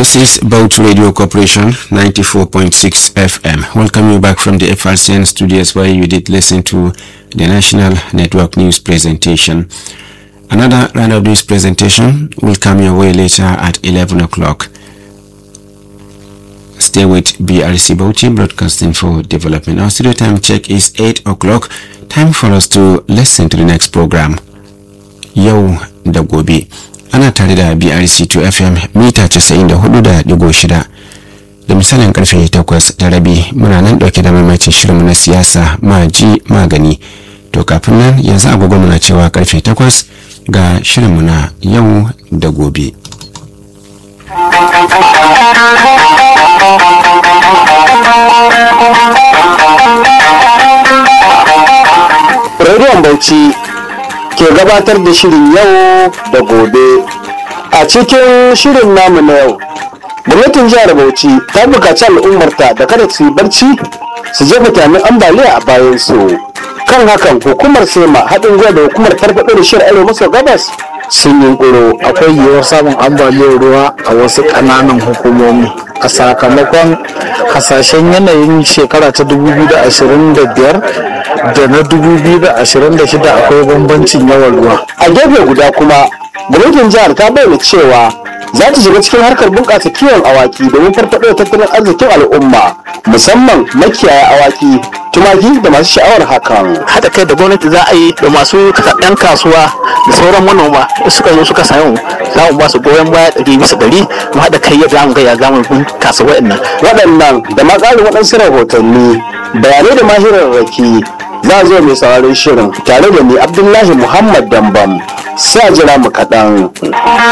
This is Boat Radio Corporation 94.6 FM. Welcome you back from the FRCN studios where you did listen to the National Network News presentation. Another round of news presentation will come your way later at 11 o'clock. Stay with BRC Bauchi Broadcasting for Development. Our studio time check is 8 o'clock. Time for us to listen to the next program. Yau da gobe. Ana tare da BRC 2 FM mita 94.6 da misalin karfe 8 da rabi muna nan dauke da mamacin shirinmu na siyasa maji magani. To kafin nan yanzu agogo muna cewa karfe 8 ga shirinmu na yau da gobe. Rediyon Bauchi ke gabatar da shirin yau da gobe. A cikin shirin namu na yau, gwamnatin jihar Bauchi ta bukaci al'ummarta da kada su yi barci su jefa tamin ambaliya a bayan su. Kan hakan hukumar SEMA haɗin gwiwa da hukumar farfaɗo da shirin arewa maso gabas sun yunkuro akwai yiwuwar samun ambaliyar ruwa a wasu ƙananan hukumomi a sakamakon hasashen yanayin shekara ta 2025 da na 2026 akwai bambancin yawan ruwa a gefe guda kuma gwamnatin jihar ta bayyana cewa za ta shiga cikin harkar bunƙasa kiwon awaki domin farfaɗo da tattalin arzikin al'umma musamman makiyaya awaki tumaki da masu sha'awar hakan haɗa kai da gwamnati za a yi da masu ɗan kasuwa da sauran manoma suka zo suka samu za mu ba su goyon baya ɗari bisa ɗari mu haɗa kai yadda mu ga ya zamu bunƙasa waɗannan waɗannan da ma ƙarin waɗansu rahotanni bayanai da mahirarraki za a zo mai sauraron shirin tare da ni abdullahi muhammad dambam sa jira mu kaɗan